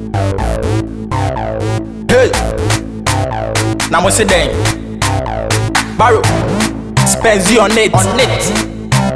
Hey, now what's it then? Barrow, Spenzy on it, on it.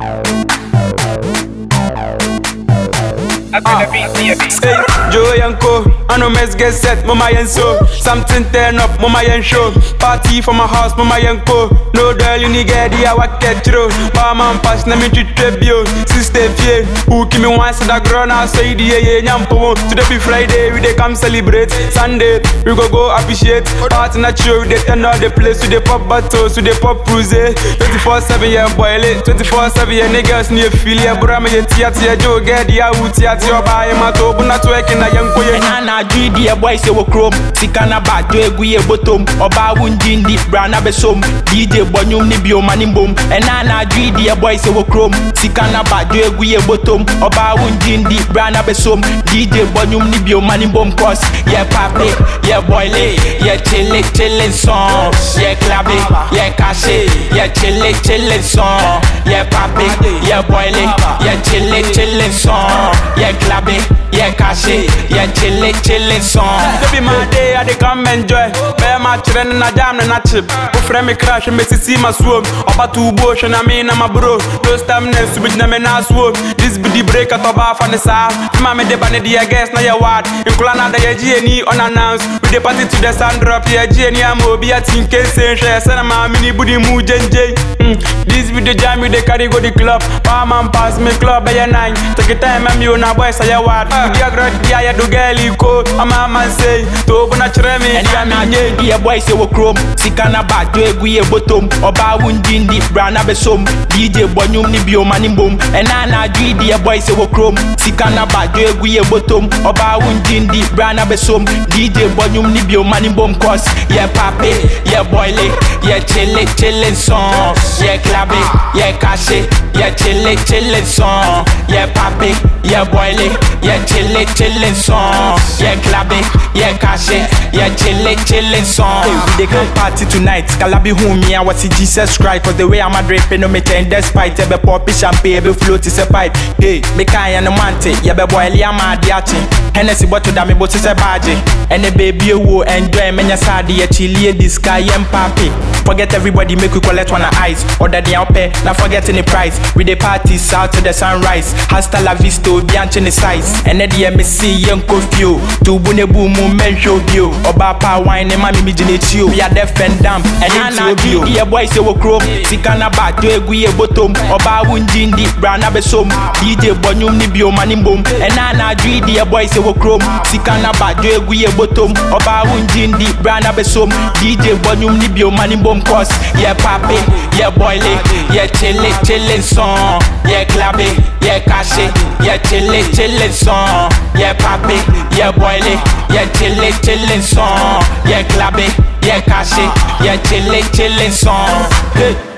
Hey, Joe Yanko, I know mess get set, mama yen so Something turn up, mama yen show Party for my house, mama yen ko No girl, you need get the awa get through Mama and pass, na me treat trebio Sister fie, who give me one so that girl now say the yeah, yeah, nyampo Today be Friday, we dey come celebrate Sunday, we go go appreciate Party na chill, we dey turn all the place We dey pop bottles, we dey pop cruise 24-7, yeah, boil it 24-7, yeah, niggas need feel yeah Bro, me yeah, tia, tia, Joe, get the out, tia, tia, buy him a to Buna to eki na yanko, yeah ɛna na adwiri deɛ boy sɛ wɔ kurom sika na baadwo egu yɛ botom ɔbaa wo ngyi ndi bra na bɛsom dj bɔ nnwom ne bio ma ne mbom ɛna na adwiri deɛ boy sɛ wɔ kurom sika na baadwo egu yɛ botom ɔbaa wo ngyi ndi bra na bɛsom dj bɔ nnwom ne bio ma ne mbom cause yɛ pape yɛ boile yɛ chile chile song yɛ klabe yɛ kase yɛ chile chile song yɛ pape yɛ boile yɛ chile chile song yɛ klabe yɛ kase yɛ chile chile song. Baby my day, I dey come enjoy. Bear my children na jam na chip. Go frame me crash, me see my swim. Oba two bush and I mean I'm a bro. Those time next to na me na swim. This be the break at oba for the south. Ma me de bane di guess na ya ward. In Kulana da ya GNE unannounced. We dey party to the sun drop ya GNE am obi a tin case say share. Send ma mini budi mu jenje. Mm. This be the jam we dey carry go the club. Power man pass me club by nine. Take it time I'm you na boy say ya ward. We dey grad dia ya do girl ko. Ama man say to bu na chere me. ɛna na adwe di yɛ boy sɛ wɔ kurom sika na baadwo egu yɛ botom ɔbaa wo ngyi ndi bra na bɛsom dj bɔ nnwom ne bio ma ne mbom ɛna na adwe di yɛ boy sɛ wɔ kurom sika na baadwo egu yɛ botom ɔbaa wo ngyi ndi bra na bɛsom dj bɔ nnwom ne bio ma ne mbom cause yɛ pape yɛ boile yɛ chile chile song yɛ klabe yɛ kase yɛ chile chile song yɛ pape yɛ boile yɛ chile chile song yɛ klabe yɛ kase yɛ chile chile song. Hey, we dey come party tonight. Kalabi hu me, I was Jesus Christ. Cause the way I'm a draping, no me turn despite. Ebe pop champagne, ebe float is a pipe. Hey, me kind and mante, yebe boy li ama diachi. Hennessy bottle da me bosi se baji. And the baby wo enjoy menya sadi ye chili this guy yem papi. Forget everybody, make we collect one ice. Order the pay, not forgetting the price. We dey party south to the sunrise. Hasta la vista, bianchi the size. And then the MSC young confuse. Tubu ne boom, men show bio. Oba pa wine, ne mami mi jine chill. We are deaf and dumb. And then na bio. The boy say wo chrome. Sika na ba do egu ye bottom. Oba wunji ndi bra na besom. DJ bonyum ni bio mani mbom. And na na dri the boy say wo chrome. Sika na ba do egu ye bottom. Oba wunji ndi bra na besom. DJ bonyum ni bio mani mbom cause yeah papi, yeah boile, yeah chile chile song, yeah klabe, yeah kashe, yeah chile chile song, yeah papi, yeah boile, yeah chile chile song, yeah klabe, yeah kashe, yeah chile chile song. Hey.